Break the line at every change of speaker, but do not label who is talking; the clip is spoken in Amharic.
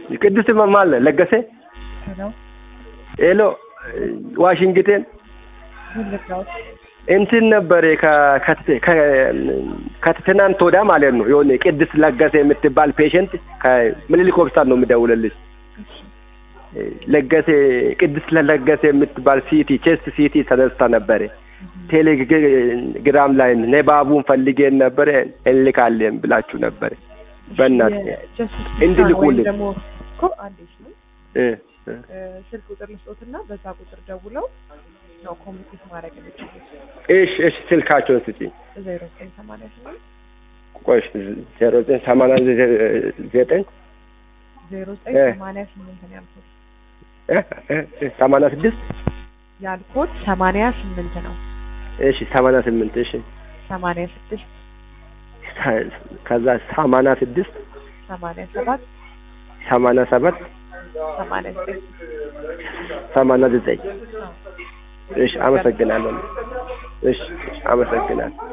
ቅድስት ማለ ለገሰ
ሄሎ
ሄሎ ዋሽንግተን
ልርዳዎት?
እንትን ነበር ከ- ከት- ከ- ከትናንት ወዲያ ማለት ነው የሆነ ቅድስት ለገሰ የምትባል ፔሸንት ከምኒልክ ሆስፒታል ነው የምደውልልሽ ለገሰ ቅድስት ለገሰ የምትባል ሲቲ ቼስት ሲቲ ተነስታ ነበረ ቴሌግራም ላይ ነባቡን ፈልጌን ነበረ እንልካለን ብላችሁ ነበረ በእናትህ
የጀስቲስ
እንዲልኩልን።
ወይም ደግሞ እኮ አንዴ ሲሆን
እ እ
ስልክ ቁጥር ልስጦትና በዛ ቁጥር ደውለው ነው ኮሚኒኬት ማድረግ የሚችሉት።
እሺ እሺ ስልካቸውን ስጪኝ
ዜሮ ዘጠኝ ሰማንያ ስምንት
ቆይ ዜሮ ዘጠኝ ሰማንያ ዘጠኝ
ዜሮ ዘጠኝ
እ።
ሰማንያ ስምንት ነው ያልኩት።
እ እ እ ሰማንያ ስድስት
ያልኩት ሰማንያ ስምንት ነው።
እሺ ሰማንያ ስምንት እሺ
ሰማንያ ስድስት
ከዛ ሰማንያ ስድስት
ሰማንያ ሰባት
ሰማንያ ሰባት
ሰማንያ ዘጠኝ
ሰማንያ ዘጠኝ እሺ አመሰግናለሁ እሺ እሺ አመሰግናለሁ